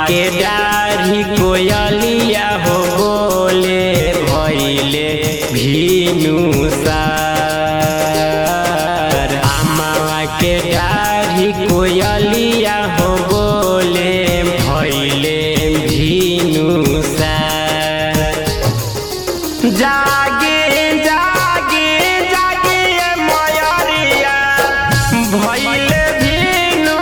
के डाढ़ी कोयलिया हो बोले भैले भीनु सार अमावा के डाढ़ी कोयलिया हो बोले भैले भीनु सार जागे जागे जागे मयरिया भैले भीनु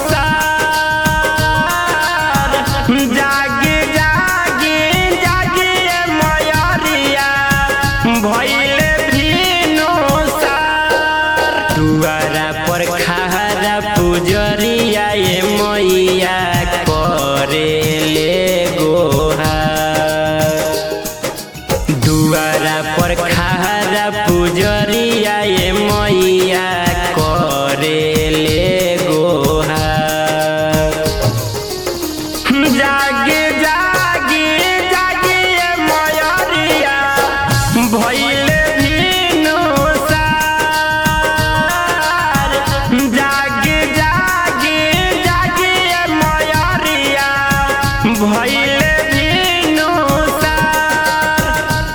सार जागे जागे जागे मयरिया भैले भीनु सार दुआरा पर खारा पुजरिया ये मैया करेले गोहार दुआरा पर खारा पुजरिया ये मैया करेले गोहार जागे जागे जागे ये मयरिया भैले भीनु सार जागे जागे जागे ये मयरिया भैले भीनु सार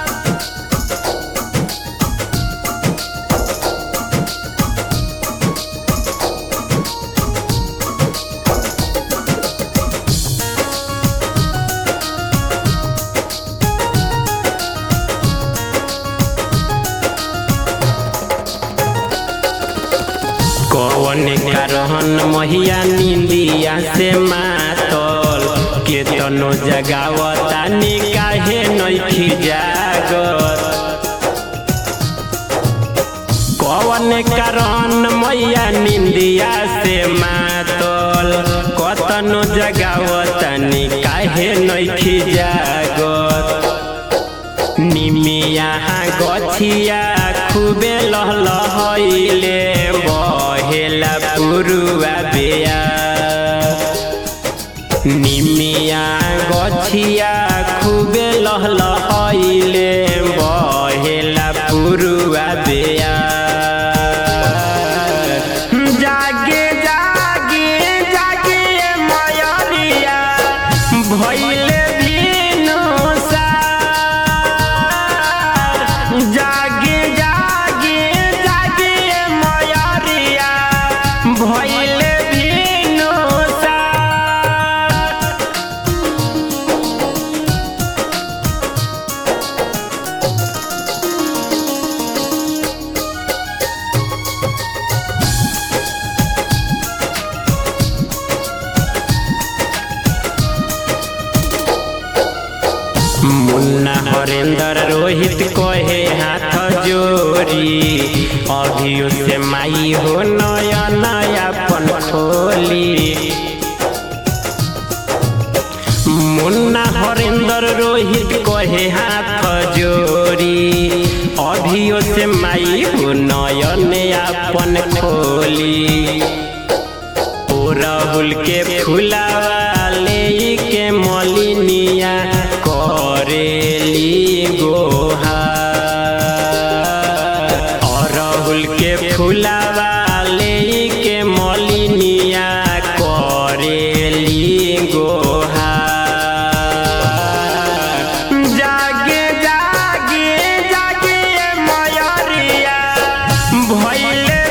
कौन करहन महिया निंदिया से मातल केतनो जगावता निकाहे नइखी जागत कौन करहन मैया निंदिया से मातल कतनो जगावता निकाहे नइखी जागत निमिया गछिया खूबे लहलहैले बहेला पुरुआ बेया निमिया गछिया खूबे लहलहैले बहेला पुरुआ बेया जागे जागे जागे मयरिया भैले भीनु सार जागे जागे जागे मयरिया भैले भीनु सार मुन्ना हरेंद्र रोहित कहे हाथ जोड़ी अभियो से माई हो नया नया पन खोली मुन्ना हरेंद्र रोहित कहे हाथ जोड़ी अभियो से माई हो नया नया पन खोली ओ राहुल के फुलावा ले के मलिनिया करेली गोहा और राहुल के फुलावा ले के मलिनिया करेली गोहा जागे जागे जागे मयरिया भैले